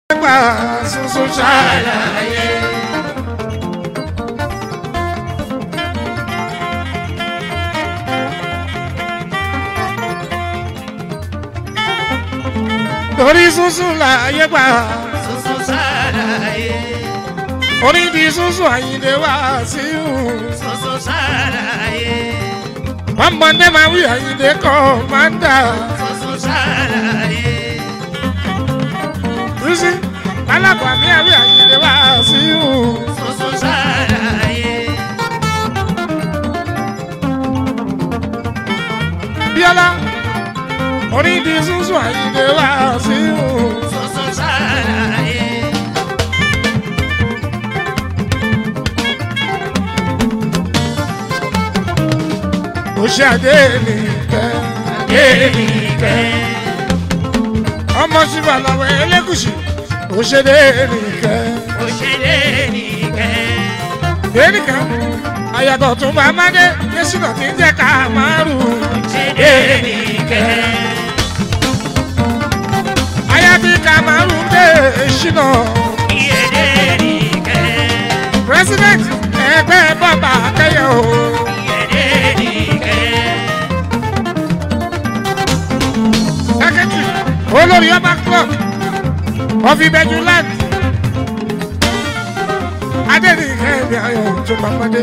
gbà sunsun ṣàlàyé. torí sunsun láàyè gbà Sunsun ṣàlàyé. onídìí sunsun àyìnlé wá sí ìhù. Sunsun ṣàlàyé. ọmọdé máa wí àyìnlé kọ́ máa ń dà. Sunsun ṣàlàyé. rísí alábàámi àwí àyìnlé wá sí ìhù. Sunsun ṣàlàyé. bíọ́lá onídìí sunsun àyìnlé wá sí ìhù. Sunsun ṣàlàyé. ó ṣe àdé nìkẹ́. Adénìkẹ́. ọmọ ṣùgbọ́n làwọn ẹlẹ́gùsì ó ṣe dé nìkẹ́. Òṣèré nìkẹ́. Dénìkan, àyàtọ̀ tún bá Mádé, Yésùnà tí ń jẹ́ ká márù. Adénìkẹ́. Àyàtí ká márù dé ṣìnà. Adénìkẹ́. President ẹgbẹ́ bọ́mbà akẹ́yẹ o. Adénìkẹ́. Secretary olórí ọba club of Ìbẹ̀jú land. Adénìkẹ́ ẹ̀mí ayọ̀ tún bá Mádé.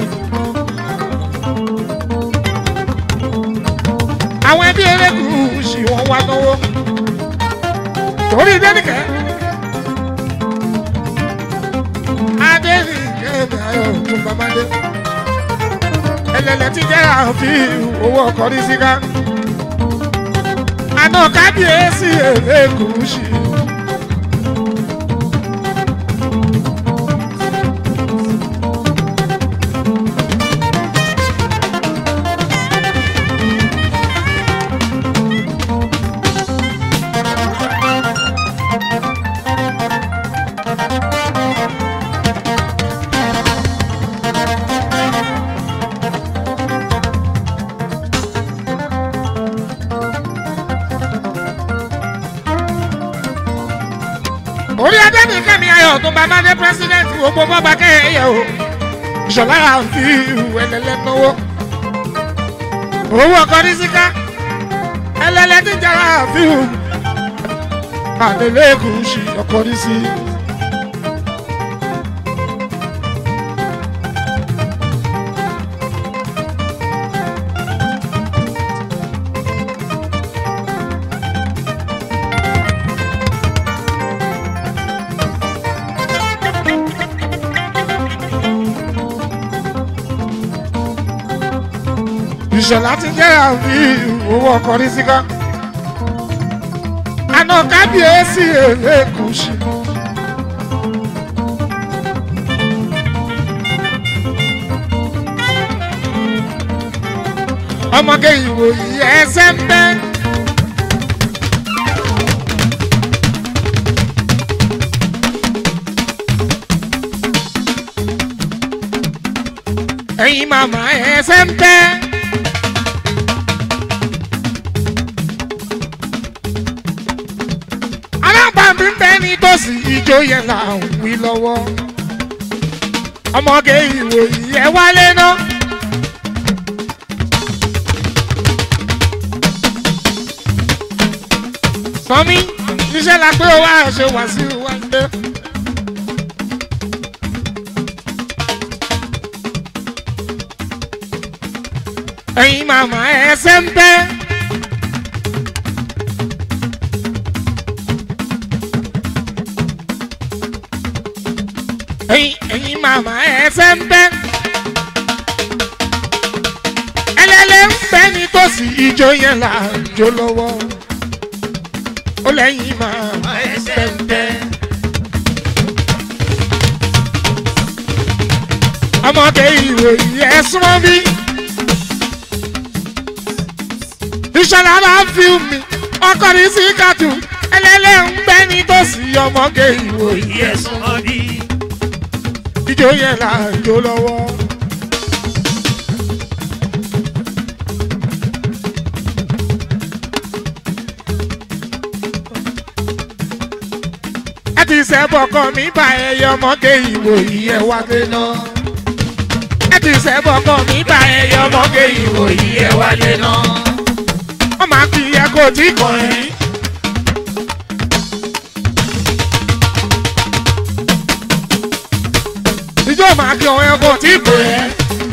Àwọn ẹbí Elégùṣì wọ́n wá náwó. Torí Dénìkẹ́. Adénìkẹ́ ẹ̀mí ayọ̀ tún bá Mádé. Ẹlẹ́lẹ́ ti jẹ́ àfihàn owó ọkọ̀ ní síká àná kábíyèsí Elégùṣì. orí adé ní kẹ́mi ayọ̀ tó bá máa dé president gbogbo bọ́ba kẹ́yẹ o ìṣọ̀lá àfi ẹlẹ́lẹ́ náwó owó ọkọ ní síká ẹlẹ́lẹ́ tí jara àfi Adélégùṣì ọkọ ní sí. ìṣọ̀lá ti jẹ́ àfi owó ọkọ̀ ní síká. àná kábíyèsí Elégùṣì. ọmọge ìwòyí ẹsẹ̀ ń bẹ́. ẹ̀yin màmá ẹsẹ̀ ń bẹ́. alábàámi ń bẹ nítòsí ijó yẹn là ń wí lọ́wọ́ ọmọge ìwòyí ẹ wálé náà. sọmi iṣẹ́ la pé ó wá ṣe wá sí wa ń dé. ẹ̀yin màmá ẹsẹ̀ ń bẹ́. ẹ̀yin ẹ̀yin màmá ẹsẹ̀ ń bẹ́. ẹlẹ́lẹ́ ń bẹ́ nítòsí ijó yẹn là ń jó lọ́wọ́. ó lẹ́yìn màmá ẹsẹ̀ ń bẹ́. ọmọdé ìròyìn ẹ súnmọ́ bí. ìṣọ̀lá bá fi mi ọkọ ní sí kàtú ẹlẹ́lẹ́ ń bẹ́ nítòsí ọmọge ìròyìn ẹ Yẹ̀sùn ọdí. ijó yẹn là ń jó lọ́wọ́. ẹ ti sẹ́bọ̀ kan mi bá ẹyẹ ọmọge ìwò yìí ẹ wá dé náà. ẹ ti sẹ́bọ̀ kan mi bá ẹyẹ ọmọge ìwò yìí ẹ wá dé náà. wọ́n máa fi ẹ kó tí kàn yín. ìjọ máa kí ọ̀hún ẹ kó tí kò yẹ.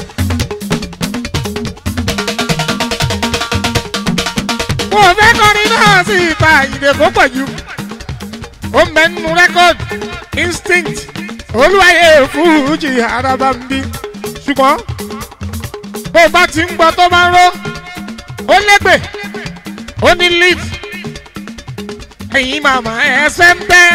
mo fẹ́ kọrin náà sí ìta ìdè kó pọ̀ jù ó ń bẹ nínú rẹ́kọ̀dì instinct olúwayé fújì araba ń bí ṣùgbọ́n bó bá ti ń gbọ́ tó bá ń ró ó légbè ó ní lead ẹ̀yin màmá ẹsẹ̀ ń bẹ́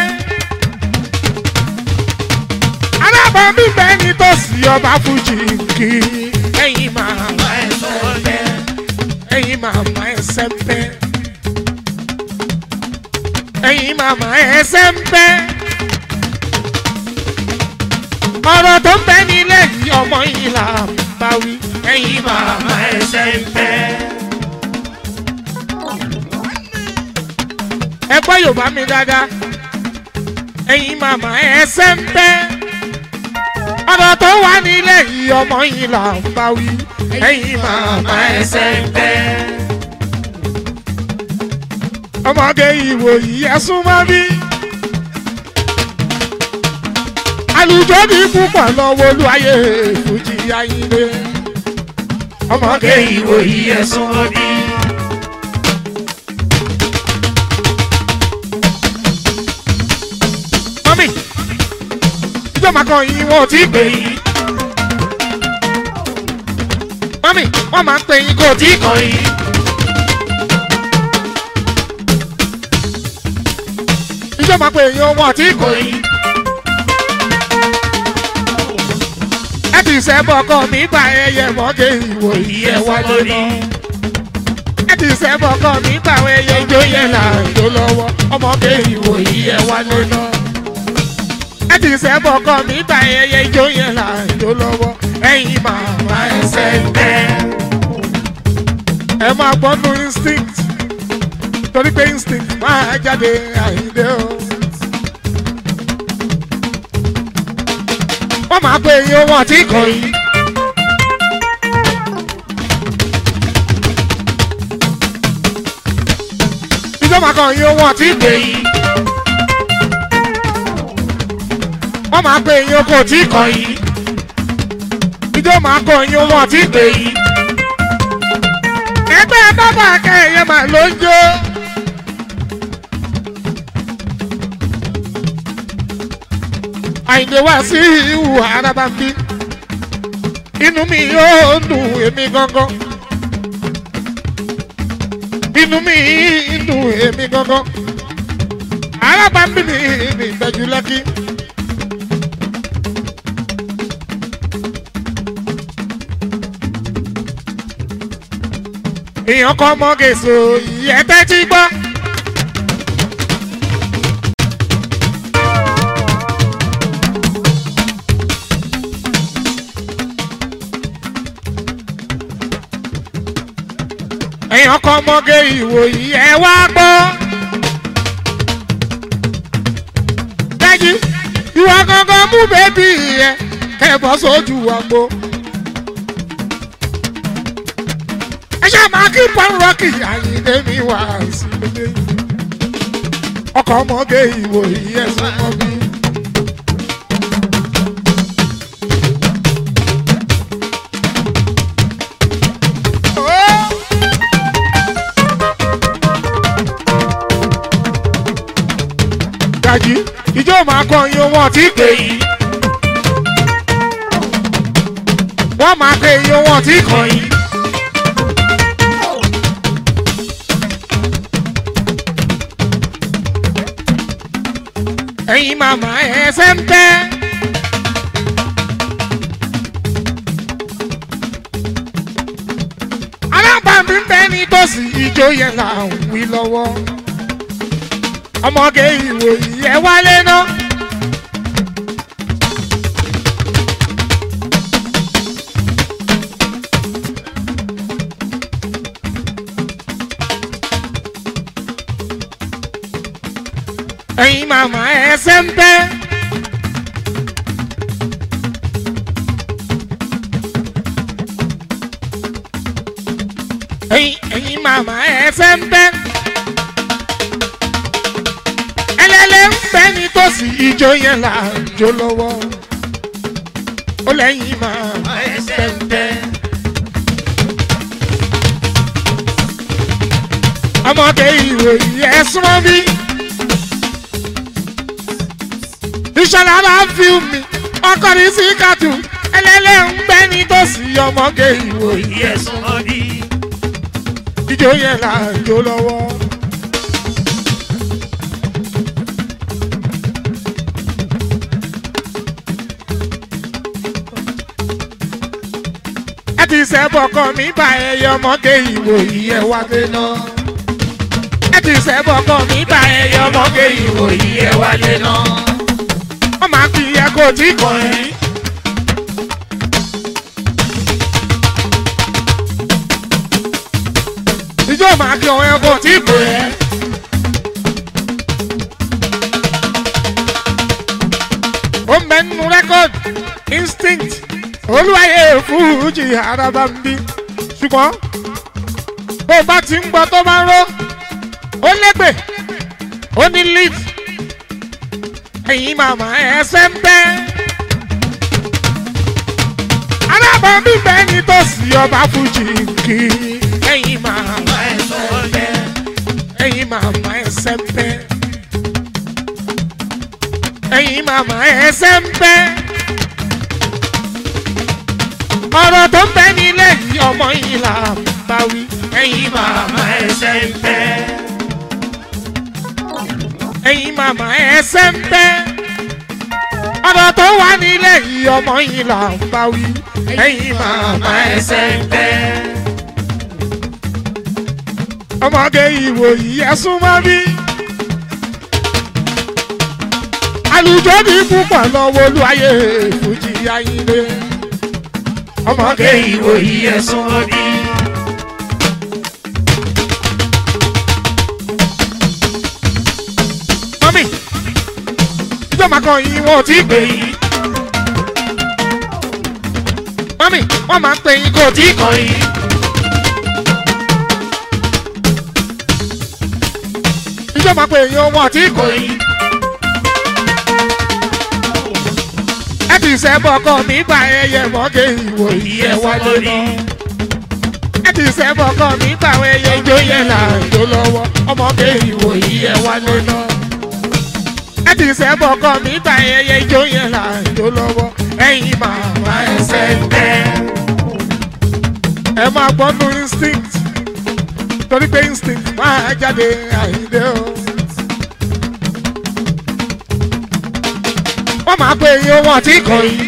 alábọ̀ mi bẹ́ẹ̀ ni tó sì ọba fújì kì í ẹ̀yin màmá ẹsẹ̀ ń bẹ́ ẹ̀yin màmá ẹsẹ̀ ń bẹ́ ẹ̀yin màmá ẹsẹ̀ ń bẹ́. ọ̀rọ̀ tó ń bẹ nílẹ̀ yìí ọmọ yìí là ń bá wí. ẹ̀yin màmá ẹsẹ̀ ń bẹ́. ẹ gbọ́ yorùbá mi dáadáa. ẹ̀yin màmá ẹsẹ̀ ń bẹ́. ọ̀rọ̀ tó wà nílẹ̀ yìí ọmọ yìí là ń bá wí. ẹ̀yin màmá ẹsẹ̀ ń bẹ́ ọmọge ìwò yìí ẹsùn mọ́ bí. alùjọ ní púpọ̀ lọ́wọ́ olúwayé fújì ayílé. ọmọge ìwò yìí ẹsùn mọ́ bí. mọ́mí ìjọba kan yìí wọn ò tí ì pè yín. mọ́mí wọ́n máa ń pè yín kò tí ì kàn yín. ìjọ máa pe èèyàn wọn àti ìkò yìí. ẹ ti sẹ́bọ̀ ọkọ mi gba ẹyẹ mọ́gẹ́ ìwò yìí ẹ wá lórí. ẹ ti sẹ́bọ̀ ọkọ mi gba ẹyẹ ijó yẹn là ń jó lọ́wọ́ ọmọge ìwò yìí ẹ wá lórí. ẹ ti sẹ́bọ̀ ọkọ mi gba ẹyẹ ijó yẹn là ń jó lọ́wọ́ ẹ̀yin màmá ẹsẹ̀ ń bẹ́. ẹ máa gbọ́nú instinct torí pé instinct máa jáde àìdè o. wọ́n máa pe iye wọn àti ikọ̀ yìí. ìjọba kan iye wọn àti ìpè yìí. wọ́n máa pe iye oko àti ikọ̀ yìí. ìjọba kan iye wọn àti ìpè yìí. ẹgbẹ́ bábà kẹ́hìnyẹ màá ló ń jó. àìlè wá sí ìhù araba bí inú mi yóò dùn èmi gangan inú mi dùn èmi gangan araba bí mi ní ìtẹ́jú lẹ́kí. èèyàn kan mọ́ gèsò ìyẹ́tẹ́ tí gbọ́. èèyàn kan mọ́gẹ́ ìwò yìí ẹ wá gbọ́. dájú ìwà gangan mú bébí ẹ kẹ bọ́ sójú àgbo. ẹ ṣáà máa kí pọ́nrọ́kì àyíndé mi wá sí ilé. ọkọ̀ mọ́gẹ́ ìwò yìí ẹ sún mọ́ bí. dájú ìjọ máa kọ iye wọn tí pè yìí. wọ́n máa pe iye wọn tí kàn yìí. ẹ̀yin màmá ẹsẹ̀ ń bẹ́. alábàámi ń bẹ ní tòsí ìjọ yẹn là ń wí lọ́wọ́ ọmọge ìwò yìí ẹ wálé ná. ẹ̀yin màmá ẹ ẹsẹ̀ ń bẹ́. ẹ̀yin ẹ̀yin màmá ẹsẹ̀ ń bẹ́. ẹlẹ́lẹ́ ń bẹ́ nítòsí ijó yẹn là ń jó lọ́wọ́. ó lẹ́yìn màmá ẹsẹ̀ ń bẹ́. ọmọdé ìròyìn ẹ̀sùn bí. ìṣọ̀lá bá fi mi ọkọ ní síkàtù ẹlẹ́lẹ́ ń bẹ́ nítòsí ọmọdé ìròyìn Yẹ̀sùn ọdí. ijó yẹn là ń jó lọ́wọ́. ẹ ti sẹ́bọ̀ kan mi bá ẹyẹ ọmọdé ìròyìn ẹ wá dé náà. ẹ ti sẹ́bọ̀ kan mi bá ẹyẹ ọmọdé ìròyìn ẹ wá dé náà. wọ́n máa fi ẹ kó tí kò rí. ìjọ máa kí ọ̀hún ẹ kó tí kò rí. ó ń bẹ nínú rẹ́kọ̀dì instinct olúwayé fújì araba ń bí ṣùgbọ́n bó bá ti ń gbọ́ tó bá ń ró ó lẹ́gbẹ̀ ó ní lead ẹ̀yin màmá ẹsẹ̀ ń bẹ́ alábọ̀ bíbẹ́ ní tòsí ọba fújì kì í ẹ̀yin màmá ẹsẹ̀ ń bẹ́ ẹ̀yin màmá ẹsẹ̀ ń bẹ́ ẹ̀yin màmá ẹsẹ̀ ń bẹ́ ọ̀rọ̀ tó ń bẹ nílẹ̀ yìí ọmọ yìí là ń bá wí. ẹ̀yin màmá ẹsẹ̀ ń bẹ́. ẹ̀yin màmá ẹsẹ̀ ń bẹ́. ọ̀rọ̀ tó wà nílẹ̀ yìí ọmọ yìí là ń bá wí. ẹ̀yin màmá ẹsẹ̀ ń bẹ́. ọmọge ìwò yìí ẹ súnmọ́ bí. àlùjọ ní púpọ̀ lọ́wọ́ olúwayé fújì ayílé Ọmọge ìwòyí ẹ̀sùn ọdí. mọ́mí ìjọba kan yìí wọn ò tí ì pè yín mọ́mí wọ́n máa ń pè yín kò tí ì kàn yín. ìjọba pè yín wọn ò tí ì kàn yín. ẹ ti sẹ́bọ̀ ọkọ mi gba ẹyẹ mọ́gẹ́ ìwò yìí ẹ wálé lọ. ẹ ti sẹ́bọ̀ ọkọ mi gba ẹyẹ ijó yẹn là ń jó lọ́wọ́ ọmọge ìwò yìí ẹ wálé lọ ẹ ti sẹ́bọ̀ ọkọ mi gba ẹyẹ ijó yẹn là ń jó lọ́wọ́ ẹ̀yin màmá ẹsẹ̀ ń bẹ́. ẹ máa gbọ́ nu instinct torí pé instinct máa jáde àyíndé o. wọ́n máa pe iye owó ọtí kan yìí.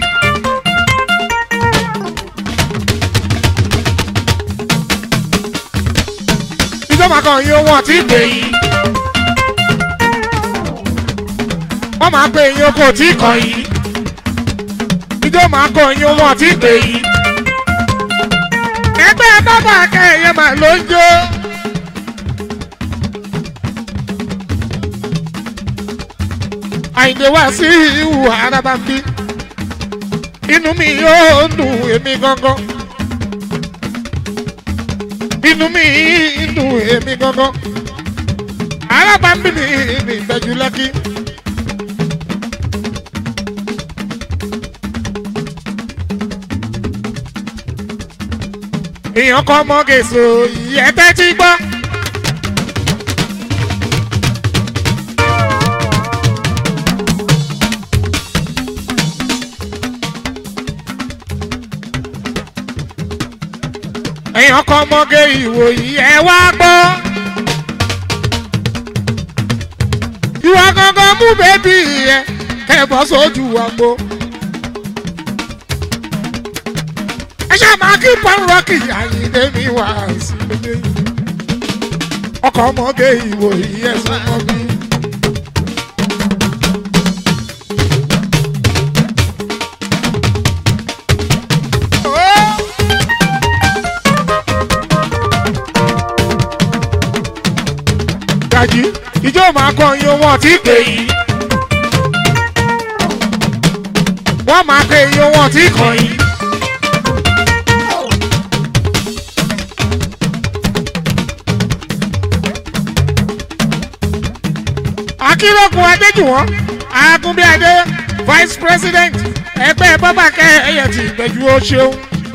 ìjọba kan iye owó ọtí pè yìí. wọ́n máa pe iye oko ọtí kan yìí. ìjọba máa kọ iye owó ọtí pè yìí. ẹgbẹ́ bábà kẹ́hìnyẹn máa ló ń jó. àyìndé wá sí ìhù arábàmbí inú mi yóò dùn èmi gangan inú mi dùn èmi gangan arábàmbí mi ní ìgbẹ́jú lẹ́kí. èèyàn kan mọ́ gèso ìyẹ́tẹ́ tí gbọ́. èèyàn kan mọ́gẹ́ ìwòyí ẹ wá gbọ́. ìwà gangan mú bébí yẹn kẹ́bọ̀ sójú àgbo. ẹ ṣáà máa kí pọ́nrọ́kì àyíndé mi wá sí ilé. ọkọ̀ mọ́gẹ́ ìwòyí ẹ sọ mọ́ mi. gàjí ìjọ máa kọ iye wọn tí pè yí. wọ́n máa pe iye wọn tí kàn yín. akínlókun adéjùwọ̀n agunbíadé vice president ẹgbẹ́ bọ́bàkẹ́ ẹ̀yẹ ti ìgbẹ́jú ó ṣeun.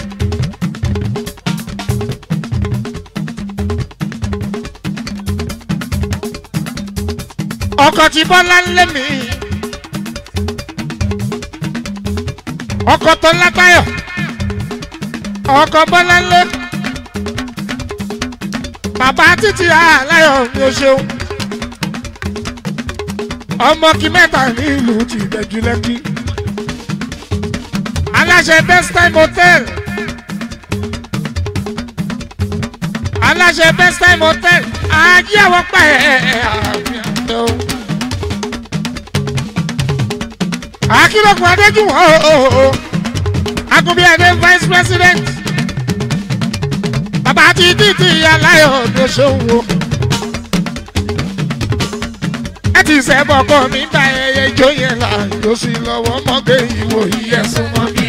ọkọ̀ tí bọ́lá ń lé mi ọkọ̀ tó látayọ̀ ọkọ̀ bọ́lá ń lé bàbá títí aláyọ̀ ni ó ṣeun ọmọ kí mẹ́ta ní ìlú ti ìgbẹ́jú lẹ́kí aláṣẹ best time hotel aláṣẹ best time hotel ajé àwọn pa ẹ̀ ẹ̀ ẹ̀ àbíyànjọ. akínlọ́kùn adéjúwọ̀n ooo agunbíyàdé vice president bàbá ti títí aláyọ̀ ló ṣòwò ẹ ti sẹ́bọ̀ kọ́ mi bá ẹyẹ ijó yẹn là yóò sì lọ́wọ́ mọ́gẹ́ ìwò yíyẹ súnmọ́ bí.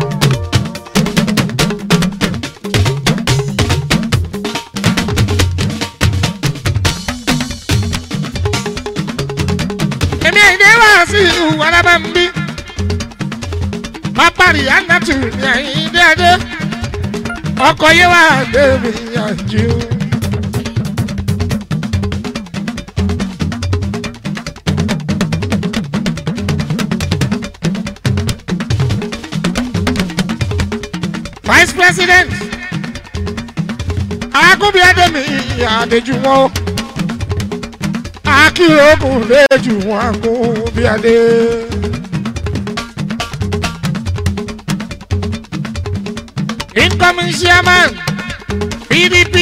èmi àìdè wá sí ìhùwà lábẹ́ ń bí. pápárí anatu ní àyíndé adé ọkọ̀ yé wá dé mi yànjú. vice president agunbíadé mi àdéjú wọn akírogun lẹ́jù wọn agunbíadé. incoming chairman pdp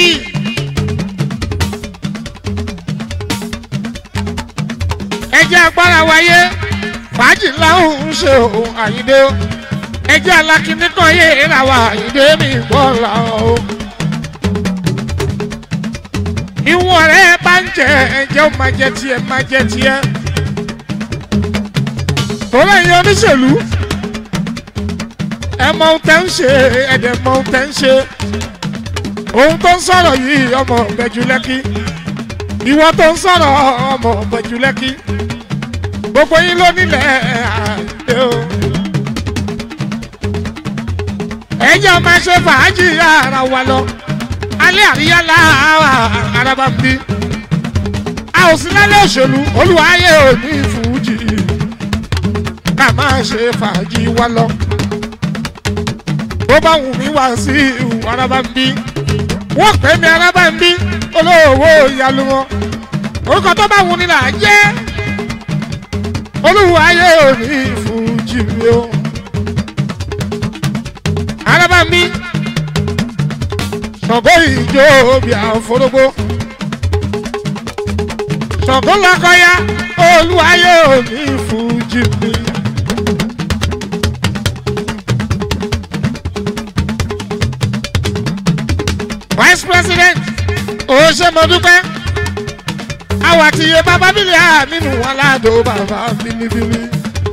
ẹjẹ agbára wáyé fàájì láhùn ń ṣe òun àyíndé o ẹjẹ alákìíní kan yé ìràwọ̀ àyíndé mi gbọ́ la o. ìwọ̀n rẹ̀ bá ń jẹ ẹ̀jẹ̀ ó máa jẹ tiẹ̀ máa jẹ tiẹ̀. tọ́lá yẹn oníṣèlú ẹ mọ ohun tẹ́ ń ṣe ẹ̀dẹ̀ mọ ohun tẹ́ ń ṣe. ohun tó ń sọ̀rọ̀ yìí ọmọ ọ̀bẹ̀jú lẹ́kí ìwọ tó ń sọ̀rọ̀ ọmọ ọ̀bẹ̀jú lẹ́kí gbogbo yín ló nílẹ̀ àdé o. ẹjọ́ máa ṣe fàájì ara wa lọ alẹ́ àríyá láàárọ̀ araba ń bí a ò sí lálẹ́ òṣèlú olùwàyè òní fújì ká máa ṣe fàájì wa lọ bó bá wù mí wá sí ìhù araba ń bí wọ́n pè mí araba ń bí olówó ìyàlú wọn orúkọ tó bá wù ní là á jẹ́ olùwàyè òní fújì mi o araba ń bí ṣọ̀gọ́ ìjó bí àforógbó ṣọ̀gọ́ lọ́kọ́yá olúwayé òní fújì mi. vice president òṣèmọdúpẹ́ àwọn àtìyẹ bàbá bílí àmínú wọn ládò bàbá bílíbílí.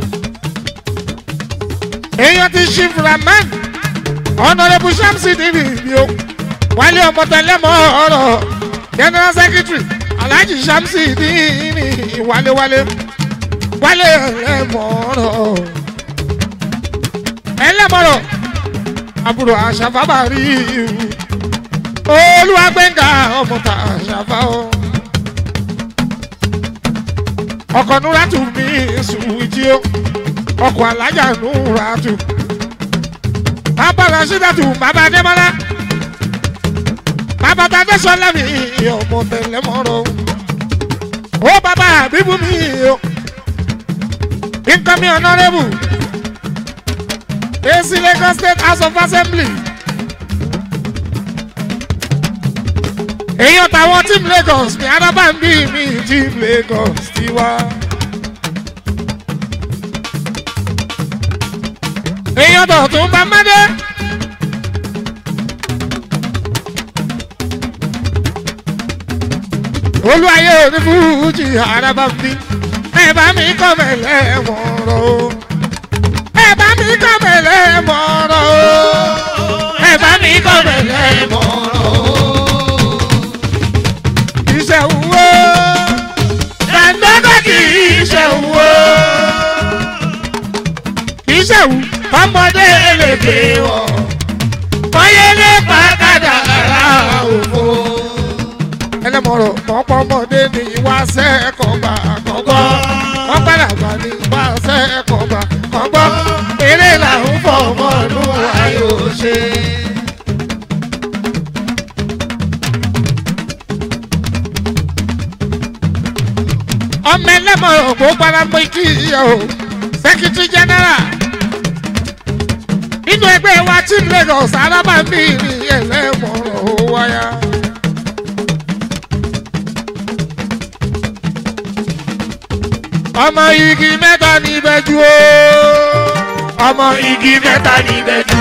èèyàn ti ṣí fúramán honourable shamsi dìbì bí o wálé ọmọ tẹlẹmọ ọrọ general secretary alhaji shamsi dìní wálewálé wálé ẹlẹmọ ọrọ ẹlẹmọrọ àbúrò àṣàfàbàrí olúwàgbẹ̀ngà ọmọ tà àṣàfà o ọkọ̀ nuratu mi sùwìtì o ọkọ̀ alájà nuratu bàbá rasídàtù bàbá adémọlá bàbá tàdé sọlá mi ọmọ tẹlẹ mọrọ ó bàbá bíbú mi o incoming honourable ac lagos state house of assembly èèyàn táwọn team lagos mi arábàmbí mi team lagos tiwa. èèyàn tó tún bá mẹ́dẹ́. olúwayé onífújì araba bí ẹ bá mi kọ́ mẹ́lẹ́ wọ̀n rọ o ẹ bá mi ṣẹ̀wù ọmọdé lè gbé wọ̀ mọ́yẹ́lẹ́ pàkàdà ara òfò. ẹlẹ́mọ̀rọ̀ mọ́pọ́mọdé ní ìwà sẹ́ẹ̀kọ̀gbà kọ̀gbọ́ wọ́n padà gbà ní ìwà sẹ́ẹ̀kọ̀gbà kọ̀gbọ́ eré làwọn fọmọ lù ayò ṣe. ọmọ ẹlẹ́mọ̀rọ̀ kó paramọ́ ikú ìyá o sẹ́kítírì jẹ́nẹ́rà nínú ẹgbẹ́ wa tí lagos alábàámi ní ẹlẹ́mọ̀ràn ó wáyà. ọmọ igi mẹ́ta ní ìbẹ́jú o ọmọ igi mẹ́ta ní ìbẹ́jú.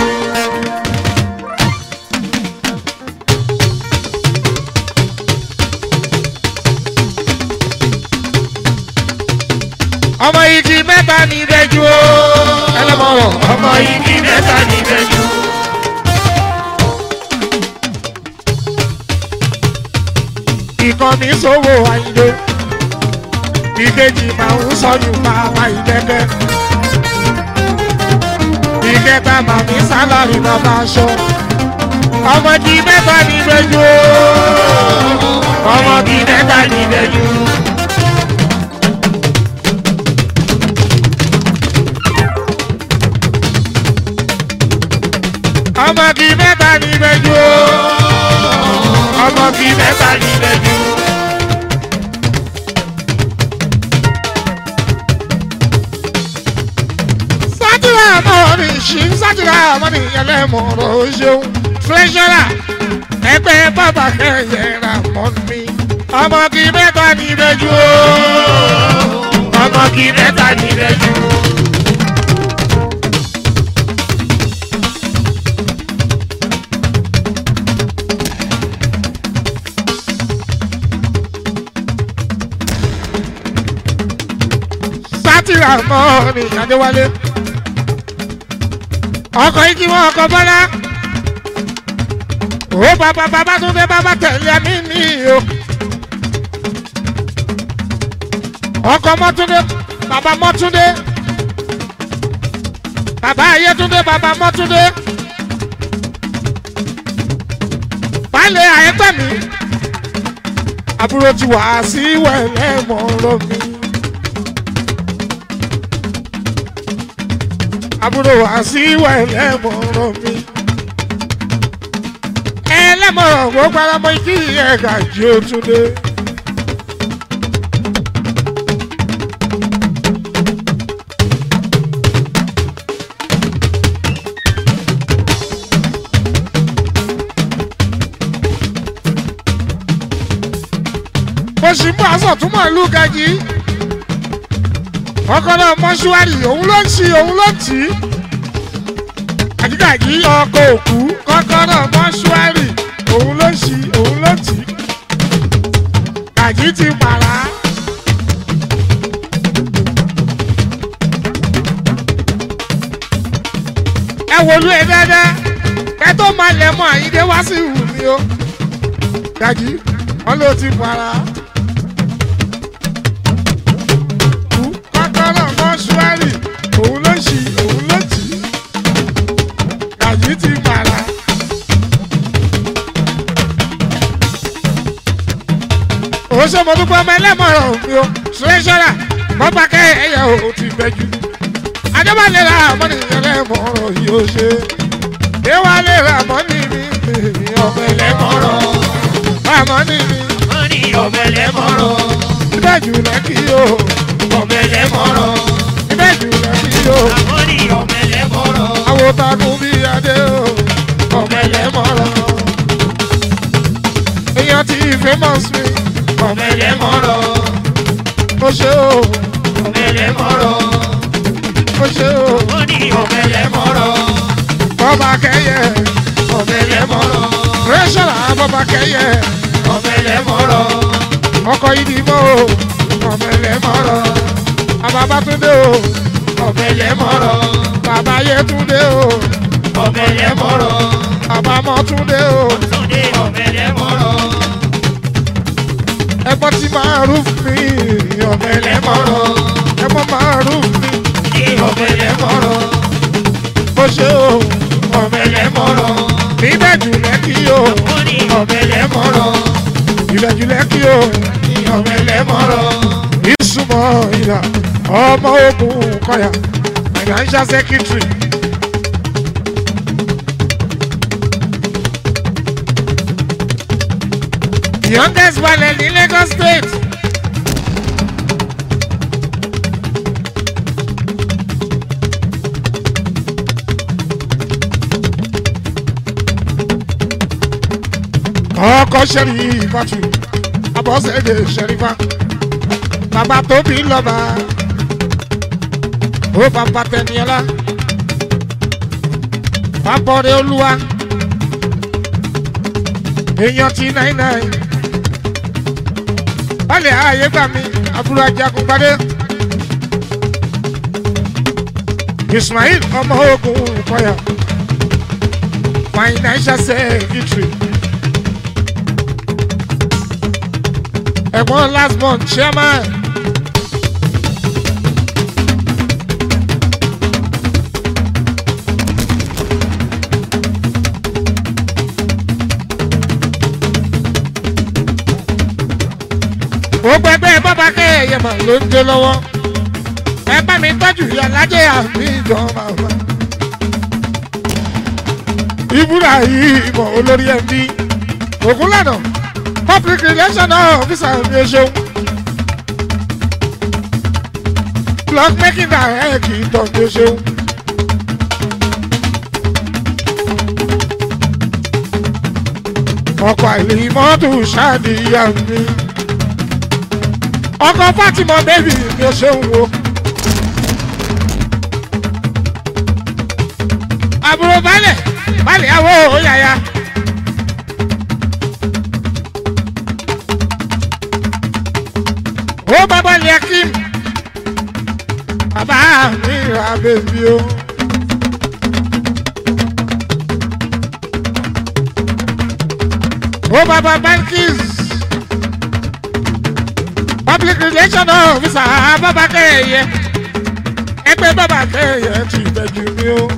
ọmọ igi mẹ́ta ní ìbẹ́jú o ẹlẹ́mọ̀ràn ọmọ igi mẹ́ta níbẹ̀ jù. ìkànnì sówó àyíndé ìkejì máa ń sọyún bàbá ìdẹ́kẹ́ ìkẹta máa ní sálárì bàbá aṣọ ọmọdé mẹ́ta ní gbẹ́jú ọmọdé mẹ́ta ní gbẹ́jú. ọmọdé mẹ́ta ní gbẹ́jú ọmọdé mẹ́ta ní gbẹ́jú. sátìrà mọ́ni ṣì ń sátìrà mọ́ni ẹlẹ́mọ̀ọ́rọ̀ ṣeun tírẹ́ṣọ́rà ẹgbẹ́ bàbá kẹyẹra mọ́ mi ọmọ kì í mẹ́ta ní ìbẹ́jú o ọmọ igi mẹ́ta níbẹ̀ jù. sátìrà mọ́ni adéwálé ọkọ̀ yìí kí wọ́n ọkọ̀ bọ́lá ó bàbá bàbá tún dé bàbá tẹ̀lé mi ní o ọkọ̀ mọ́túndé bàbá mọ́túndé bàbá ayétúndé bàbá mọ́túndé baálé àyẹ́gbẹ́mí àbúrò ti wà sí wẹ̀lẹ́ mọ́rọ́ mi. àbúrò wá sí wẹ̀lẹ́ mọ́rọ́ mi. ẹlẹ́mọ̀ràn gbogbo ara mọ kí ẹ̀ka jí ó tún dé. mo sì mú aṣọ tún mọ̀ ìlú gajì ọkọlọ mọ́ṣúárì òun ló ń ṣí òun ló ń tì í àdìgàjì ọkọ̀ òkú kọ́kọ́rọ́ mọ́ṣúárì òun ló ń ṣí òun ló ń tì í gàjì ti pàrà. ẹ wòlú ẹ dáadáa ẹ tó máa lẹ̀ mọ́ àyíndé wá sí ìwù mi o gàjì wọn ló ti pàrà. kọ́kọ́rọ́ mọ́ṣúárì òun ló ṣì òun ló tì í gàjí ti màrà. òun ṣe mo dúpẹ́ ọmọ ẹlẹ́mọ̀ràn mi o ṣẹ́ṣọ́ra bọ́pá kẹ́ ẹ̀yà ò ti gbẹ́jú. adébálẹ̀ ra àmọ́ni ẹlẹ́mọ̀ràn yìí ó ṣe. déwálé ra àmọ́ni mi mi ọmọ ẹlẹ́mọ̀ràn àmọ́ni mi wọ́n ní ọmọ ẹlẹ́mọ̀ràn. ìbẹ́jú lẹ́kì o ọmọ ẹlẹ́mọ̀ràn. ìbẹ́jú lẹ́kì o. àwọn ní ọmọ ẹlẹ́mọ̀ràn. àwọn takun bí adé o ọmọ ẹlẹ́mọ̀ràn. èèyàn ti famous mi ọmọ ẹlẹ́mọ̀ràn. ó ṣe o ọmọ ẹlẹ́mọ̀ràn. ó ṣe o wọ́n ní ọmọ ẹlẹ́mọ̀ràn. bọ́ba kẹyẹ ọmọ ẹlẹ́mọ̀ràn. rẹ́ṣọ̀lá bọ́ba kẹyẹ ọmọ ẹlẹ́mọ̀ràn. ọkọ̀ ìdìbò o ọmọ ẹlẹ́mọ̀ràn. bàbá bátúndé o ọmọ ẹlẹ́mọ̀ràn. bàbá yẹtúndé o ọmọ ẹlẹ́mọ̀ràn. bàbá mọ́túndé o Túndé ọmọ ẹlẹ́mọ̀ràn. ẹ̀gbọ́n ti máa rúf mi ọmọ ẹlẹ́mọ̀ràn ẹ̀gbọ́n máa rúf mi Túndé ọmọ ẹlẹ́mọ̀ràn. ṣe o ọ̀bẹ̀lẹ̀ mọ̀rọ̀ níbẹ̀jù lẹ́kì o ọ̀bẹ̀lẹ̀ mọ̀rọ̀ ìbẹ̀jù lẹ́kì o ọ̀bẹ̀lẹ̀ mọ̀rọ̀ ìsúnmọ́ ìlà ọmọ ogun kọyà financial secretary. youngest balẹ̀ ní lagos state. ọkọ sẹ́rí ìfàtú abọ́sẹ̀dẹ̀ sẹ́rífà bàbá tóbi lọ́ba ó bàbá tẹniọlá bàbọ̀rẹ̀ olúwa èèyàn ti náírà balẹ̀ ààyè gbà mí àbúrò ajagun gbadé ismail ọmọ ogun kọyà financial secretary. ẹ̀gbọ́n last month chairman. gbogbo ẹgbẹ́ bàbá kẹ́yẹ mà ló ń dé lọ́wọ́ ẹ bá mi tọ́jú ìyàlájẹ́ àmì ìjọba wa. ibùdó yìí ìmọ̀ olórí ẹbí ògúnlànà public relation officer mi ṣeun. blog making direct ìtọ̀ mi ṣeun. ọkọ̀ àìlèmọ́tò ṣáàdìyà mi. ọkọ̀ fatima bẹ́bí mi ṣeun wo. àbúrò balẹ̀ balẹ̀ àwọ̀ òyàyà. ó bàbá lè kí bàbá mi ra bèbí o. ó bàbá bankis public relation officer bàbá kẹyẹ ẹgbẹ́ bàbá kẹyẹ ti bẹ̀jú mi o.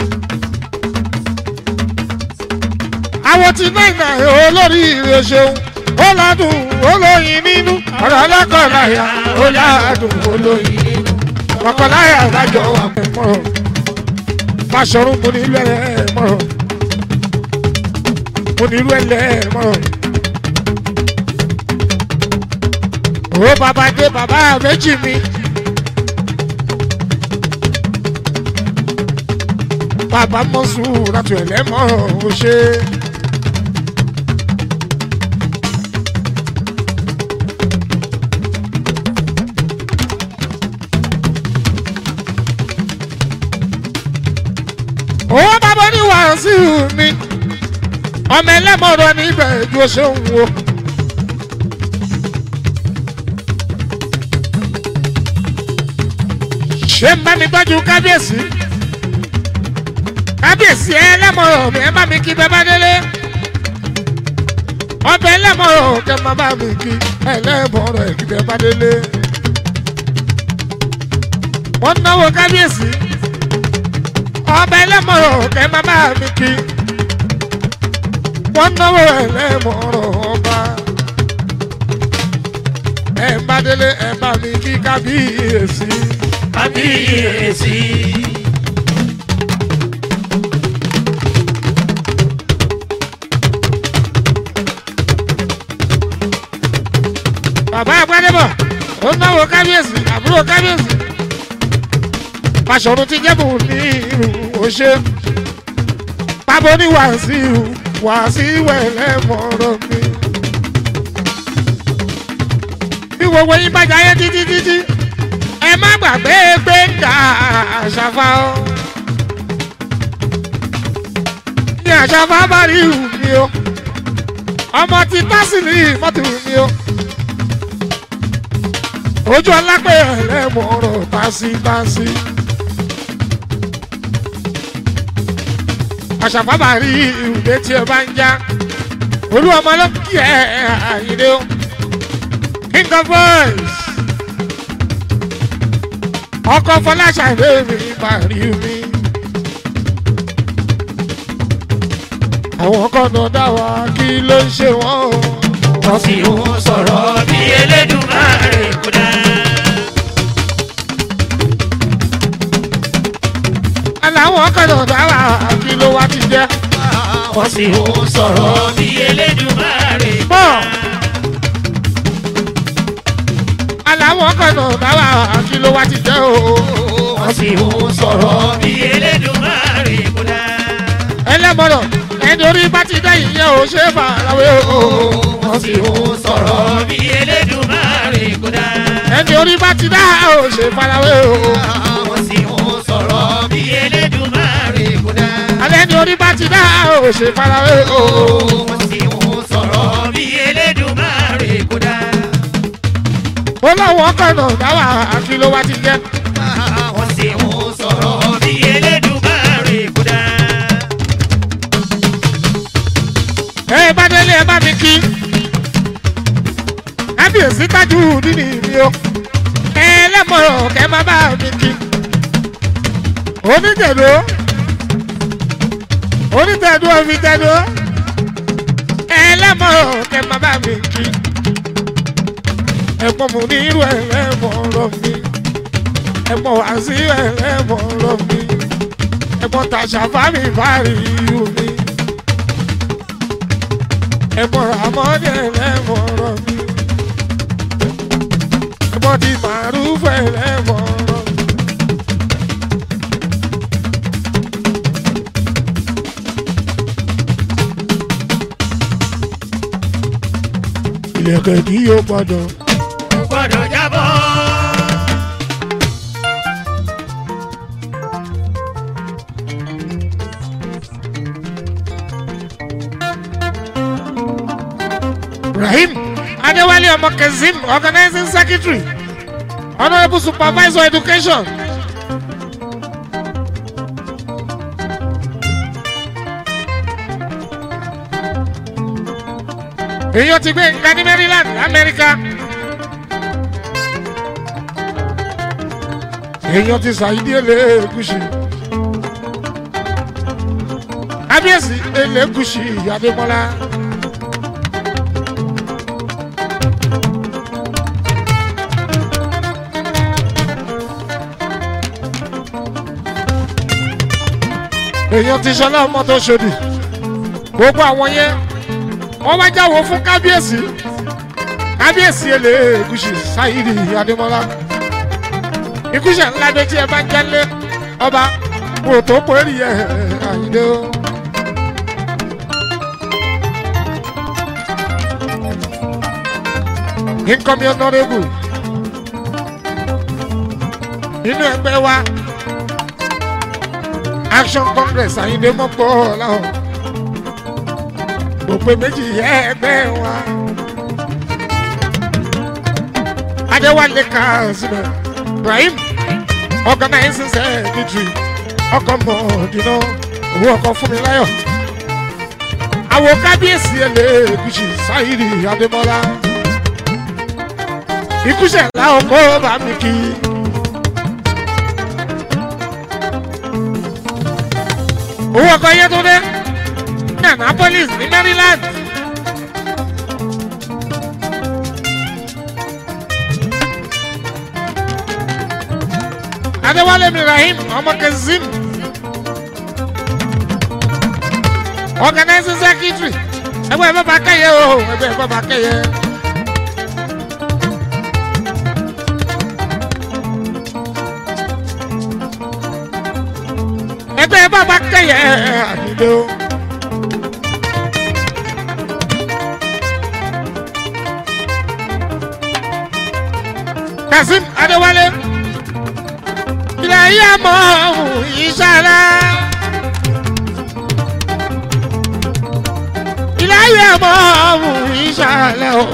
àwọn tí náírà olórí rẹ̀ ṣeun ó ládùn olóyin nínú ọ̀rọ̀ ọlọ́kọ̀ọ́láyà ó ládùn olóyin nínú ọkọ̀láyà lájọ wà mọ́rọ̀ fàṣọrun mo nílò ẹ̀ mọ́rọ̀ mo nílò ẹ̀ mọ́rọ̀. ó bàbá dé bàbá méjì mi. bàbá mọ́sùn láti ẹ̀lẹ́mọ̀ràn ó ṣe é. owó bàbá ní wàásù mi ọmọ ẹlẹ́mọ̀rọ̀ níbẹ̀ ju ṣe ń wo. ṣé ń bá mi tọ́jú kábíyèsí kábíyèsí ẹlẹ́mọ̀rọ̀ mi ẹ bá mi kí bẹ́ẹ̀ bá délé ọbẹ̀ ẹlẹ́mọ̀rọ̀ kẹ́ máa bá mi kí ẹlẹ́mọ̀rọ̀ ẹ̀ kí bẹ́ẹ̀ bá délé wọ́n náwó kábíyèsí ọba ẹlẹ́mọ̀rọ̀ kẹ́ máa bá mi kí wọ́n náwó ẹlẹ́mọ̀rọ̀ ọba ẹ bá délé ẹ bá mi kí kábíyèsí. kábíyèsí. bàbá àgbàdébọ̀ ó náwó kábíyèsí àbúrò kábíyèsí pàṣọrun ti jẹ́bù ní irú òṣè pábọ́ ní wàásù wàásù ẹlẹ́mọ̀rọ̀ mi. bí gbogbo yín bá jayé títí títí ẹ má gbàgbé gbẹ̀ngà àṣàfà o. ní àṣàfà bá rí ìhù mi o ọmọ ti tásìlì mọ́tò mi o. ojú ọlápẹ̀ ẹlẹ́mọ̀rọ̀ tásításí. àṣàfà bá rí ìhùdé tí ẹ bá ń já olú ọmọ ló kí ẹ àyíndé o. king of boys ọkọ fọláṣà ìwé mi máa rí mi àwọn kọ́nà dá wa kí ló ń ṣe wọ́n o. wọ́n sì ń sọ̀rọ̀ bí Elédùmarè kò dá. aláwọ̀ kọ́nà dá wa kí ló wá ti jẹ́. wọ́n sì ń sọ̀rọ̀ bí Elédùmarè kò bọ́ dá. aláwọ̀ kọ́nà dá wa kí ló wá ti jẹ́ o. wọ́n sì ń sọ̀rọ̀ bí Elédùmarè kò dá. ẹlẹ́mọ̀rọ̀ ẹni orí bá ti dá ìyẹn ò ṣe é farawé o. wọ́n sì ń sọ̀rọ̀ bí Elédùmarè kò dá. ẹni orí bá ti dá ò ṣe é farawé o. wọ́n sì ń sọ̀rọ̀ bí Elédùmarè kò dá. alẹ́ ni orí bá ti dá ò ṣe é farawé o. wọ́n sì ń sọ̀rọ̀ bí Elédùmarè kò dá. ó láwọn kọ́nà dá wa kí ló wá ti jẹ́. wọ́n sì ń sọ̀rọ̀ bí Elédùmarè kò dá. ẹ bá délé ẹ bá mi kí kábíyèsí tájú nínú mi o ẹ lẹ́mọ̀rọ̀ kẹ́ má bá mi kí oníjẹ̀dọ́ onítẹ̀dọ́ omijẹ̀dọ́ ẹ lẹ́mọ̀rọ̀ kẹ́ má bá mi kí ẹ̀pọ̀n mú ní irú ẹ̀ lẹ́mọ̀rọ̀ mi ẹ̀pọ̀n wá sí ẹ̀ lẹ́mọ̀rọ̀ mi ẹ̀pọ̀n tàṣà fámi fárí irú mi ẹ̀mọ̀ràn àmọ́dé lẹ́mọ̀ràn mi. ẹ̀mọ̀ ti màrúfẹ́ lẹ́mọ̀ràn mi. ilẹ̀kẹ̀ tí yóò gbọ́dọ̀. kò gbọ́dọ̀ jábọ́. Rahim Adéwálé ọmọ Kazeem organizing secretary honourable supervisor education. èèyàn ti gbé nǹkan ní Maryland Amẹ́ríkà. èèyàn ti ṣàyídí Elégùṣì. kábíyèsí Elégùṣì Adémọ́lá. èèyàn ti sọlá ọmọ tó ṣòdì gbogbo àwọn yẹn wọ́n wá jáwọ́ fún kábíyèsí kábíyèsí Elégùṣì Sáyídì Adémọ́lá ikúṣẹ̀ ńlá dé tí ẹ bá ń jẹ́lé ọba kò tó péré ẹ̀ àyíndé o. incoming honourable nínú ẹgbẹ́ wa action congress àyíndé mọ́pọ̀ ọ̀làwọ̀ gbogbo méjì yẹ ẹgbẹ́ wa adéwálé kazeem ibrahim organizing secretary ọkọ mọ̀ọ́dínà owó ọkọ fúnmiláyọ̀ àwọn kábíyèsí Elégùṣì Sáyídì Adémọ́lá ikúṣẹ̀ làwọn kó bá mi kí. owó ọkọ Yétúndé ní Annapolis ní Maryland. Adéwálé Ibrahim ọmọ Kazeem organizing secretary ẹgbẹ́ bàbá kẹyẹ o ẹgbẹ́ bàbá kẹyẹ. ẹgbẹ́ bàbá kẹyẹ àdìdó. Kazeem Adéwálé ilẹ̀ yẹ mọ́ ohun ìṣẹ̀lẹ̀. ilẹ̀ yẹ mọ́ ohun ìṣẹ̀lẹ̀ o.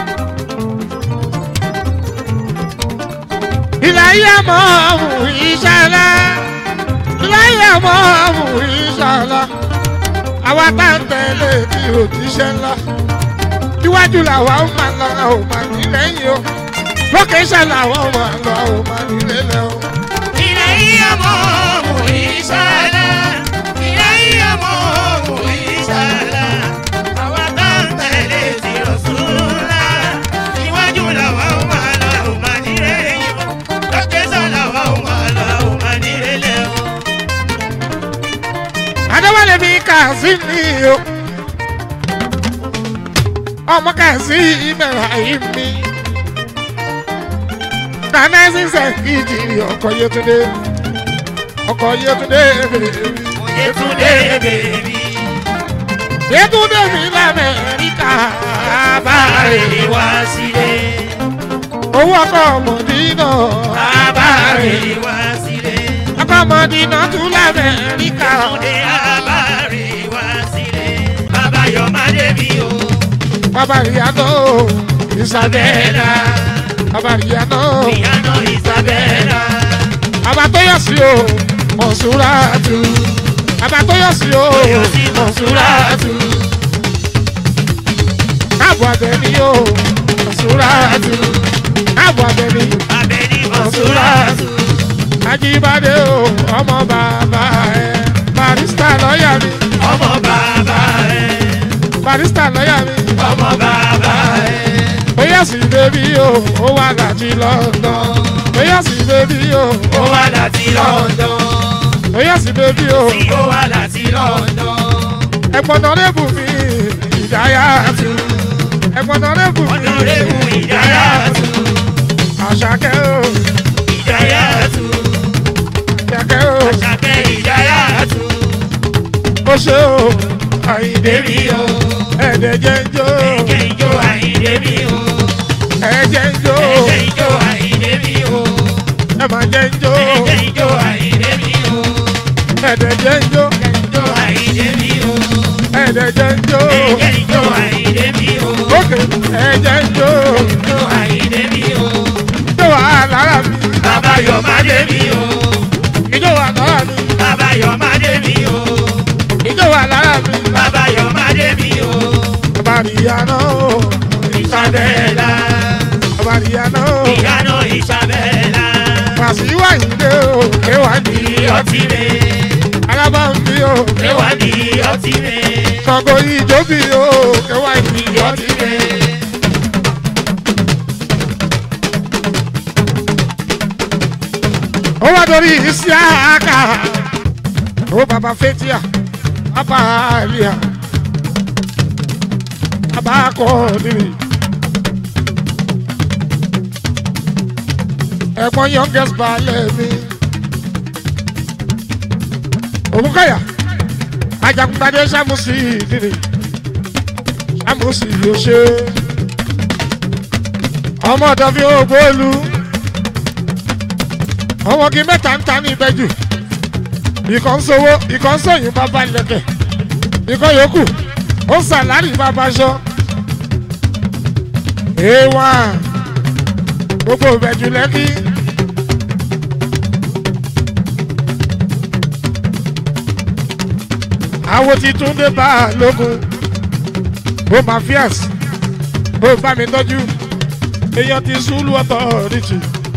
ilẹ̀ yẹ mọ́ ohun ìṣẹ̀lẹ̀. ilẹ̀ yẹ mọ́ ohun ìṣẹ̀lẹ̀. àwa tá ń tẹ̀lé tí òjíṣẹ́ ńlá. iwájú làwa ó máa lọ ò máa ní lẹ́yìn o. lókè iṣẹ́ làwa ó máa lọ ò máa ní lẹ́lẹ́ o. Ilẹ̀ yíyá mọ́ òun ìṣẹ̀lẹ̀. Ilẹ̀ yíyá mọ́ òun ìṣẹ̀lẹ̀. kàzí mi o ọmọ kàzí ìmẹ̀rà yìí mi nana sísẹ kìjì ọkọ yẹtúndé ọkọ yẹtúndé Yetunde bèbí. yẹtúndé mi lamẹ́ríkà Bàbáre wá sílé. owó ọkọ mọ̀dínà Bàbáre wá sílé. ọkọ mọ̀dínà tún lamẹ́ríkà Yetunde Bàbáre wá sílé. Bàbá Yọ̀mádé mi o. bàbá ìyànà ìsàbẹ̀là bàbá ìyànà Ìyànà Ìsàbẹ̀là. bàbá tó yọ sí o mọ̀súrátù bàbá tó yọ sí o Oyọ̀ sí Mọ̀súrátù. káàbọ̀ abẹ́ni o mọ̀súrátù káàbọ̀ abẹ́ni Abẹ́ni Mọ̀súrátù. ajíbádé o ọmọ bàbá ẹ barista lọ́ọ̀yà mi Ọmọ bàbá ẹ̀. barista lọ́ọ̀yà mi Ọmọ bàbá ẹ̀. bóyá sí bébí o ó wà láti London bóyá sí bébí o Ó wá láti London. bóyá sí bébí o Tí ó wá láti London. ẹ̀gbọ́n náà lébù mi ìdáyà tù ẹ̀gbọ́n náà lébù mi Ọ̀nàrẹ́bù Ìdáyàtú. àṣàkẹ́ o Ìdáyàtú. àṣàkẹ́ o Àṣàkẹ́ Ìdáyàtú. ó ṣe o àyìndé mi Èmi o. ẹ̀ẹ́dẹ̀ jẹ́ ń jó Ẹ̀jẹ̀ ìjó Àyìndé mi o. ẹ̀ẹ́jẹ̀ ń jó Ẹ̀jẹ̀ ìjó Àyìndé mi o. ẹ̀ máa jẹ́ ń jó Ẹ̀jẹ̀ ìjó Àyìndé mi o. ẹ̀ẹ́dẹ̀ jẹ́ ń jó Ìjó Àyìndé mi o. ẹ̀ẹ́dẹ̀ jẹ́ ń jó Ẹ̀jẹ̀ ìjó Àyìndé mi o. ókè ẹ̀ẹ́jẹ̀ ń jó Ìjó Àyìndé mi o. ìjó wà lára mi Bàbá Yọ̀mádé mi o. ìjó wà lára mi Bàbá Yọ̀mádé mi o. ìjó wà lára mi Bàbá Yọ̀mádé mi o. bàbá ìyànà o Ìsàbẹ̀là. bàbá ìyànà o Ìyànà Ìsàbẹ̀là. pàṣíwá ìdè o kéwàá ní Ní ọtí mi. alábà ń bí o Ẹwà ní ọtí mi. kọ̀gọ́ ìjó bí o kéwàá ní Ní ọtí mi. ó wá dorí Isiaka ó bàbá Fetia bàbá Alia bàbá Kọ́ọ̀dìrì ẹ̀gbọ́n youngest balẹ̀ mi òmùkọ́yà ajagunpadé sàmùsì ìdìrì sàmùsì yóò ṣe ọmọ ọ̀dọ́ fi ó gbóòlù ọmọ kí mẹ́ta ń ta ní ìbẹ́jù ìkọ́ ń sowó ìkọ́ ń sọ̀yìn bàbá lẹ̀kẹ̀ ìkọ́ yòókù ó ń sàlárì bàbá aṣọ. èèwà gbogbo ìbẹ̀jù lẹ́kí. àwo ti tún dé bá a lógun bó mafias bó bá mi tọ́jú èèyàn ti súlù ọ̀tọ̀ rìchì.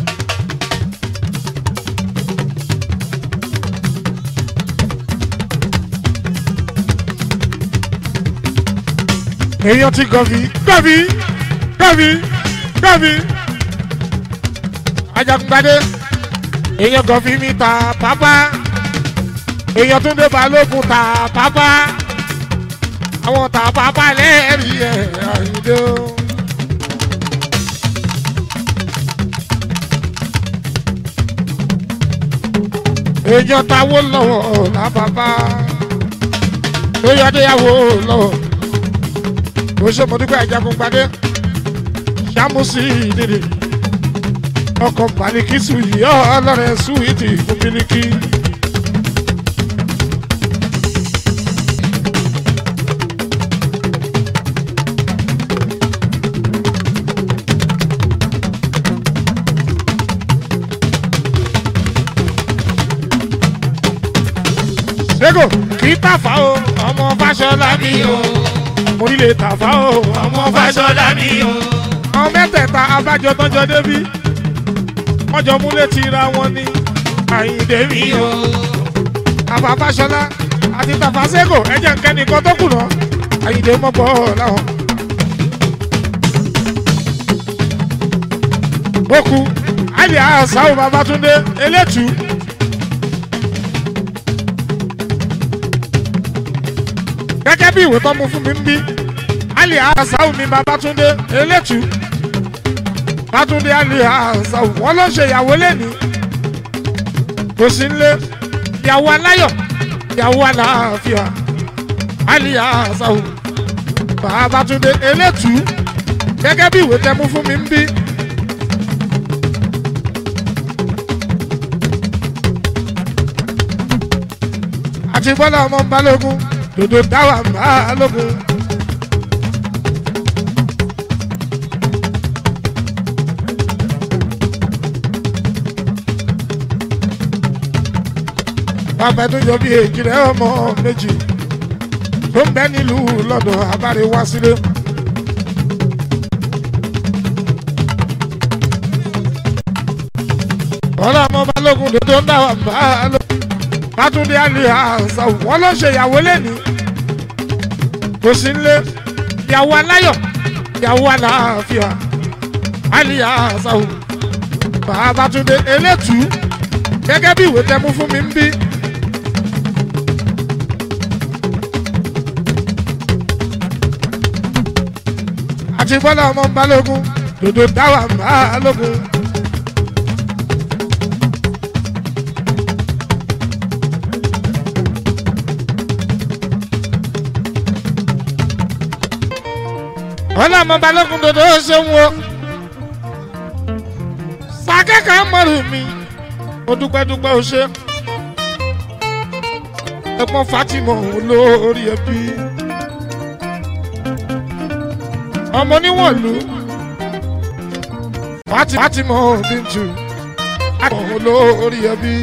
èèyàn ti gọ̀bí gọ̀bí gọ̀bí gọ̀bí. ajagungbadé èèyàn gọ̀bí mi ta pápá èèyàn tún dé balógun ta pápá àwọn ta pápá lẹ́ẹ̀rí ẹ̀ àyíndé o. èèyàn táwó lọ́wọ́ làbàbà èèyàn déyàwó lọ́wọ́ ó ṣe mo dúpẹ́ ajagun gbadé ṣàmùsí ìdìrì ọkọ̀ pàríkìsù yìí ọlọ́rẹ̀ súwìtì fún bílíkì. Sego kì í tàfà o ọmọ Fáṣọlá mi o mo nílé tàfà o ọmọ Ọmọ Fáṣọlá mi o. àwọn mẹ́tẹ̀ẹ̀ta abájọ tọ́jọ́ débí wọ́n jọ múlẹ̀ ti ra wọn ní Àyìndé mi Mi o o. àbá Fáṣọlá àti tàfà Sego ẹ̀jẹ̀ nkẹ́nìkan tó kù náà Àyìndé mọ́ bọ́ láwọn. Boku Ali Asau Babatunde Eletu gẹ́gẹ́ bí ìwé tó mú fún mi ń bí ali asau mi babatunde elétu babatunde ali asau wọn ló ṣe ìyàwó lẹ́ni kò sí nílé ìyàwó aláyọ̀ ìyàwó aláàfíà ali asau babatunde elétu gẹ́gẹ́ bí ìwé tẹ mú fún mi ń bí. àti bọ́lá ọmọ balógun dòdò dáwà balógun. bàbá tó jọ bí èjì rẹ ọmọ méjì tó ń bẹ nílùú lọ́dọ̀ abáre wá sílé. bọ́lá ọmọ balógun dòdò dáwà balógun bátúndé àlè àṣà wọn ló ṣe ìyàwó lẹ́ni kò sí nílé ìyàwó aláyọ̀ ìyàwó aláàfíà àlè àṣà bàbátúndé elétú gẹ́gẹ́ bí ìwé tẹ́mú fún mi ń bí. àti bọ́lá ọmọ balógun dòdò dáwà balógun. ọlá ọmọ balógun dodo ṣeun o sàkẹ́kọ̀ọ́ mọ̀rù mi ó dúpẹ́ dúpẹ́ ó ṣe ẹ̀pọ̀n Fatima olórí ẹbí ọmọ níwọ̀lú Fatima Bintu olórí ẹbí.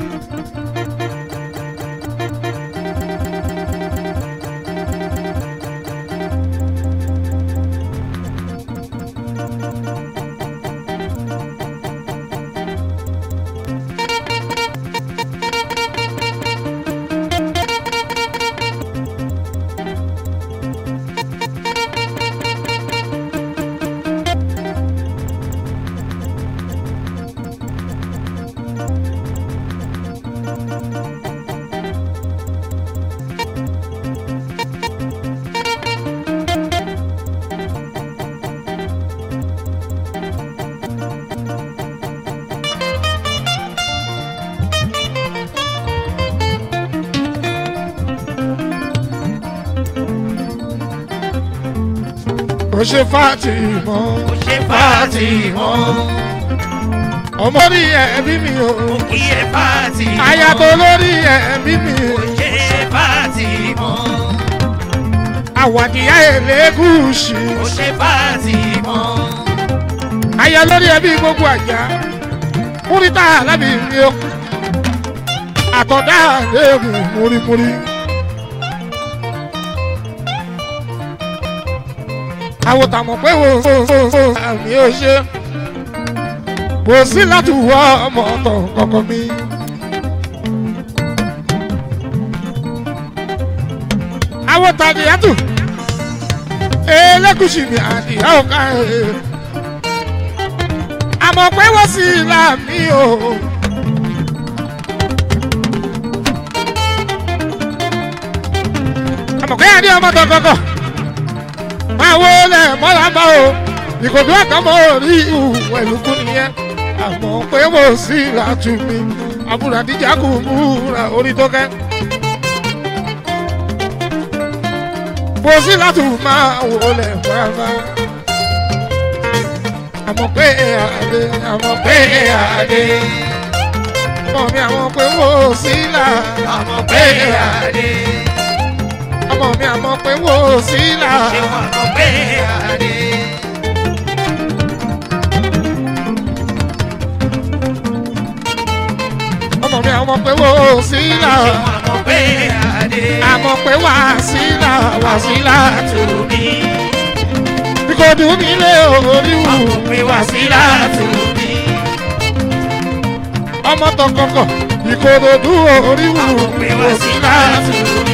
ó ṣe Fatima ó ṣe Fatima ọmọ rí ẹbí mi o kí ẹ Fatima aya tó lórí ẹbí mi ó ṣe Fatima àwàdìyá Elégùṣì ó ṣe Fatima aya lórí ẹbí gbogbo àjà múrítà lábì mi o àtọ̀dá léèmù múrímúrí. àwòtàmọ̀ pé wò ó àmì ò ṣe kò sí láti wọ ọmọ ọ̀tọ̀ kọ̀ọ̀kan mi. àwòtàdì yàtọ̀ elégùsì mi àdìyà ọ̀ka ẹ̀ àmọ̀ pé wọ́n sì là mí o. àmọ̀ pé àdìyà ọmọ tọkọkọ máa wo lẹ̀ mọ́ra bá o ìkòdó àkàmọ́ orí ìwẹ̀ lùkù nìyẹn àmọ́ pé mo sì látú mi àbúrò àdíjà kò múra orí tó kẹ́. mo sì látú máa wo lẹ̀ mọ́ra bá àmọ́ pé àdé àmọ́ pé àdé ọmọ mi àmọ́ pé mo sì là àmọ́ pé àdé ọmọ mi àmọ́ pé mo sì là. ṣé wọn àmọ́ pé àdé ọmọ mi àmọ́ pé mo sì là. ṣé wọn àmọ́ pé àdé àmọ́ pé wà sí là wà sí là tó. tó mi ìkòdù nílé oríwù àmọ́ pé wá sí látò mi ọmọ tọkọkọ ìkòdù oríwù àmọ́ pé wá sí látò mi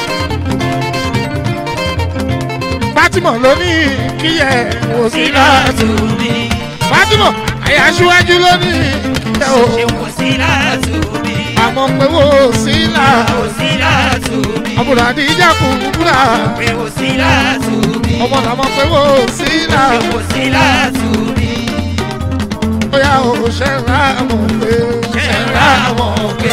Fatima ló ní kíyẹ wò sí sí là. látò mi Fatima àyà aṣíwájú ló ní kíyẹ o ṣé wọn sí látò mi àmọ́ pé wò sí là ò sí látò mi ọmọ àbúrò àdìjà kúkúrà pé o sí látùbí. ọmọ làwọn pé wò sí là pé o sí látùbí. bóyá o ṣe ń ra àwọn pé ṣe ń ra wọn pé.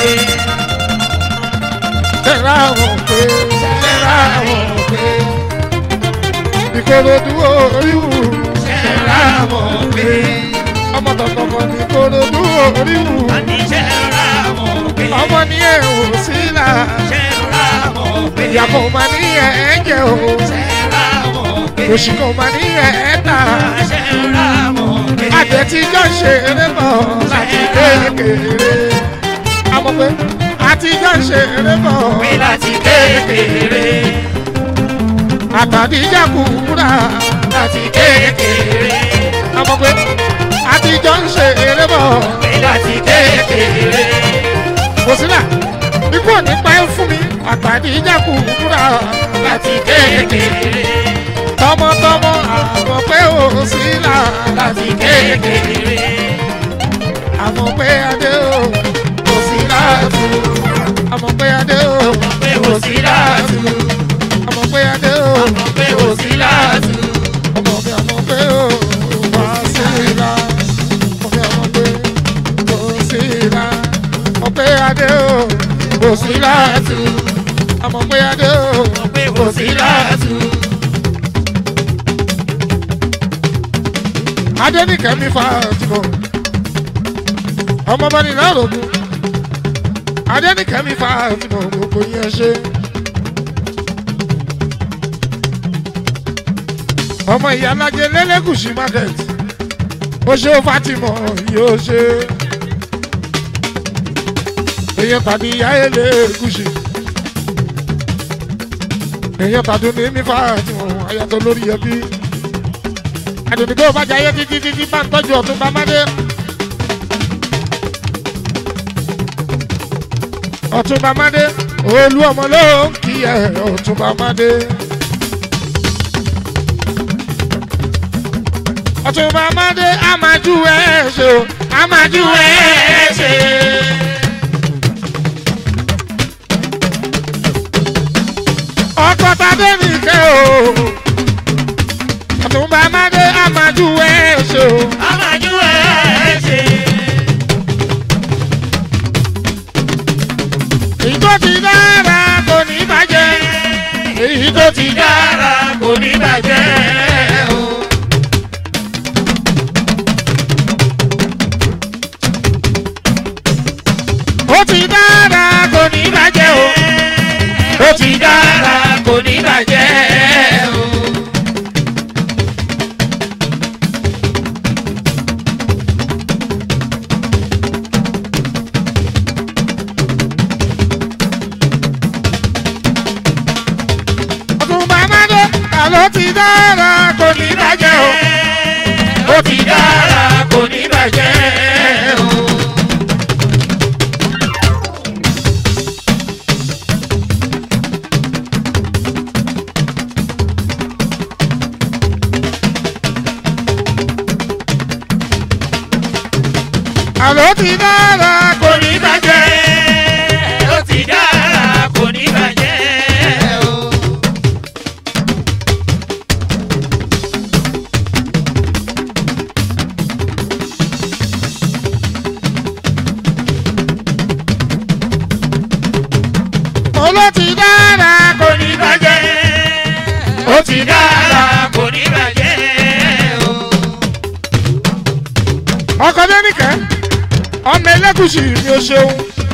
ṣe ń ra àwọn pé ṣe ń ra àwọn pé ìkòròdú oríwù ṣe ń ra wọn pé. ọmọ tọkọkọ ní ìkòròdú oríwù àní ṣe ń ra wọn pé. ọmọ ní ẹ ò sí là ṣe ń ra wọn pé. ìyàpọ̀ mà ní ẹ ẹ jẹ o ṣe ń ra wọn pé. òṣì kò mà ní ẹ ẹ tà ṣe ń ra wọn pé. àtẹ̀tíjọ́ ṣe eré bọ̀ láti kékeré àmọ́ pé àtijọ́ ṣe eré bọ̀ pé láti kékeré. àtàdíjà kúrà láti kékeré. àmọ́ pé àtijọ́ ń ṣe eré bọ̀ pé láti kékeré. kò sílà ikú ò ní pa ẹ́ fún mi àtàdíjà kúrà láti kékeré. tọmọtọmọ àmọ́ pé ò sílà láti kékeré. àmọ́ pé adé ò kò sílà tù àmọ́ pé adé ò pé o sí láàtú. àmọ́ pé adé ò pé o sí láàtú. ọmọ mi àmọ́ pé ò wá sílà ọmọ mi àmọ́ pé kò sílà àmọ́ pé adé ò kò sílà tù àmọ́ pé adé ò pé o sí láàtú. adénìkẹ́mi fàtìmọ̀ ọmọ bá ní lárògùn adénìkẹ́mi fàtìmọ̀ gbogbo yẹn ṣe. ọmọ ìyálàjẹ lẹ́lẹ́gùsì market ó ṣe fàtìmọ̀ yóò ṣe. èèyàn tàbí ìyá ẹlẹ́gùsì èèyàn tàbí ní mi fàtìmọ̀ ayàtọ̀ lórí ẹbí àdùnnìkó bá jayé títí títí bá ń tọ́jú ọ̀tún bá mádé. ọ̀tún bá mádé olú ọmọ ló ń kí ẹ ọ̀tún bá mádé. ọ̀tún bá mádé a máa jú ẹ ṣe o a máa jú ẹ ṣe. ọkọ̀ tàdé nìkẹ́ o ọ̀túnba amádé amájú ẹ̀ ṣe o. Amájú ẹ̀ ṣe. èyí tó ti dára kò ní bàjẹ́. èyí tó ti dára Dára kò ní bàjẹ́ o. ó ti dára kò ní bàjẹ́ o. Ó ti dára kò ní bàjẹ́ o. ọ̀túnba amádé àló ti dára kò ní bàjẹ́ o. Ó ti dára kò ní bàjẹ́ o. àló ti dára kò Kò ní ní bàjẹ́. Ó ti dára kò ní bàjẹ́ o. mo ló ti dára kò Kò ní bàjẹ́. Ó ti dára kò ní bàjẹ́ o. ọkọ lẹ́nìkẹ́ ọmọ ẹlẹ́gùsì ni o ṣeun.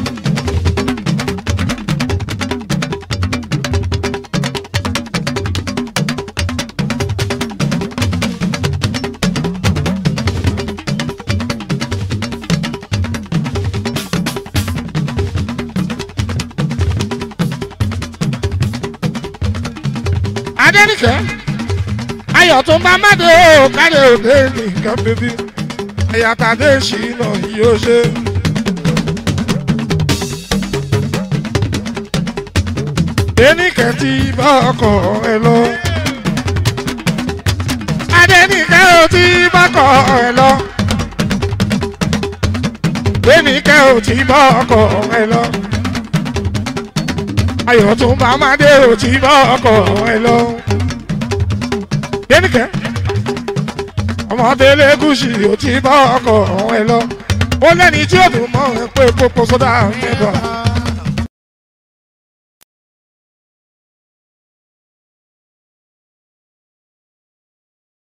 adẹ́nìkẹ́ ayọ̀ tó ń bá má dé o káre òde nìkan bíbí ẹ̀yà tàdé ṣìnà yóò ṣe. Adénìkẹ́ ti bá ọkọ̀ ẹ lọ. Adénìkẹ́ ò ti bá ọkọ̀ ẹ lọ. Adénìkẹ́ ò ti bá ọkọ̀ ẹ lọ. ayọ̀ tún bá máa dé ò tí bọ́ ọkọ̀ ẹ lọ. dénìkẹ́ ọmọdé lẹ́gùsì ò tí bọ́ ọkọ̀ ẹ lọ. ó lẹ́ni tí ó dùn mọ́ ẹ pé kókó sódà mẹ́bà.